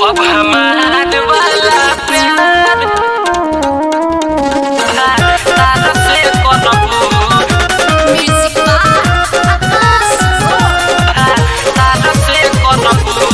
अब हमार वाला प्यार तारा से करबू Music by Akas तारा से करबू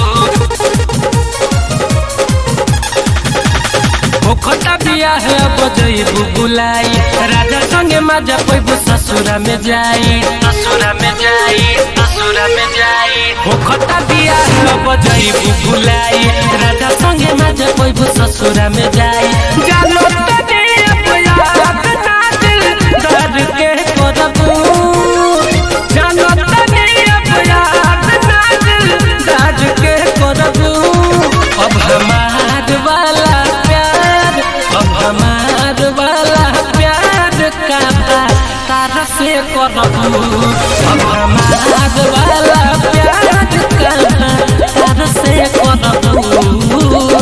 ओखटा बिया है अब जइबू बुलाई राजा संगे मजा पैबू ससुरा में जाई ससुरा में जाई ससुरा में जाई ओखटा बिया है अब जइबू बुलाई राजा संगे मजा पैबू ससुरा में जाई जानो तने अब याद ना दिल दर्द के करबू जानो तने अब याद ना दिल दर्द के करबू अब हमार वाला प्यार अब हमार वाला प्यार का बात तारा से करबू अब हमार वाला प्यार का बात तारा से करबू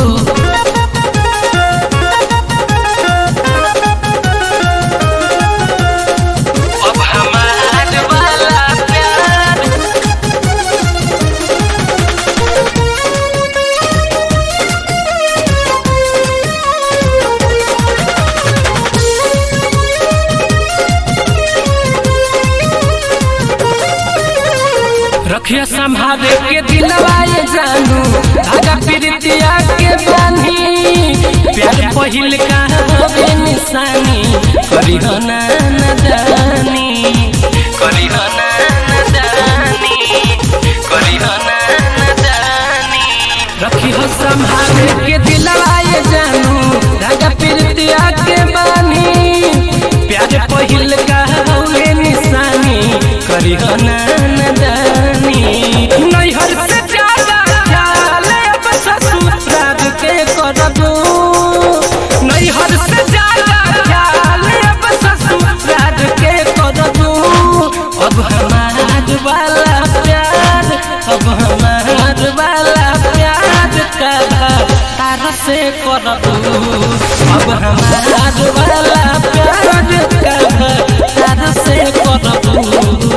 अब हमार वाला प्यार रखिया संभाले के दिलवाए जानू धागा प्रीतिया के बानी प्यार पहिल का होवे निशानी करी हो ना नदानी करी हो ना नदानी करी हो ना नदानी रखी हो संभाले के दिलवाए जानू धागा प्रीतिया के बानी प्यार पहिल का होवे निशानी करी हो ना नदानी नैहर से ज्यादा ख्याल अब ससुराल के करबू नैहर से ज्यादा ख्याल अब ससुराल के करबू अब हमार वाला प्यार अब हमार वाला प्यार का तारा से करबू अब हमार वाला प्यार का तारा से करबू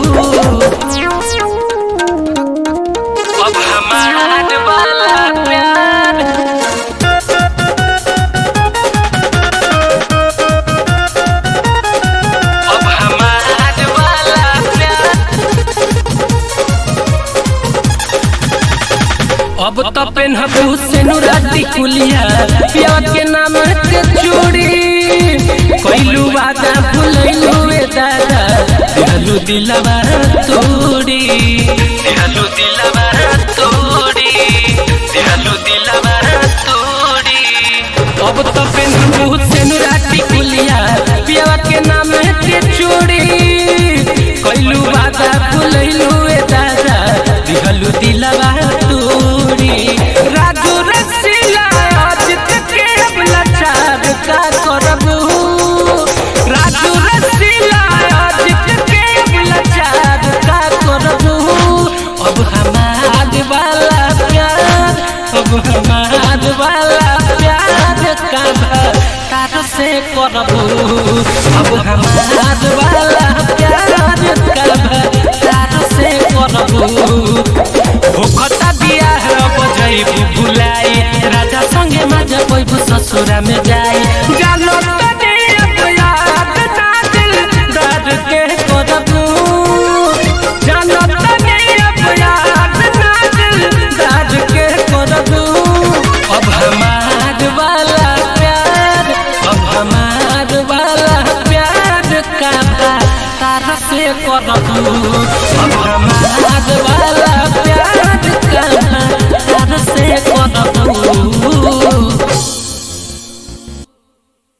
अब हमार वाला प्यार अब हमार वाला प्यार अब तो पेनहबू से नुराती कुलिया पिया के नाम के चूड़ी कैलू वादा भूलैलू ए दादा दिहलू दिलवा तोड़ी दिहलू दिलवा तोड़ी दिहलू दिलवा तोड़ी अब तो पेनहबू से नुराती कुलिया पिया के नाम के चूड़ी कैलू वादा भूलैलू ए दादा दिहलू दिलवा तोड़ी राजू रसीला आज तक के अब लाचार का करबू राजू रसीला आज तक के अब लाचार का करबू अब हमार वाला प्यार अब हमार वाला प्यार का तार से करबू अब हमार वाला प्यार का तार से करबू भूखता बिया है बजैबू भुलाई राजा संगे मजा पैबू ससुरा में जाई जानो तने अब याद ना दिल दर्द के करबू जानो तने अब याद ना दिल दर्द के करबू अब हमार वाला प्यार अब हमार वाला प्यार का बात तारा से करबू अब हमार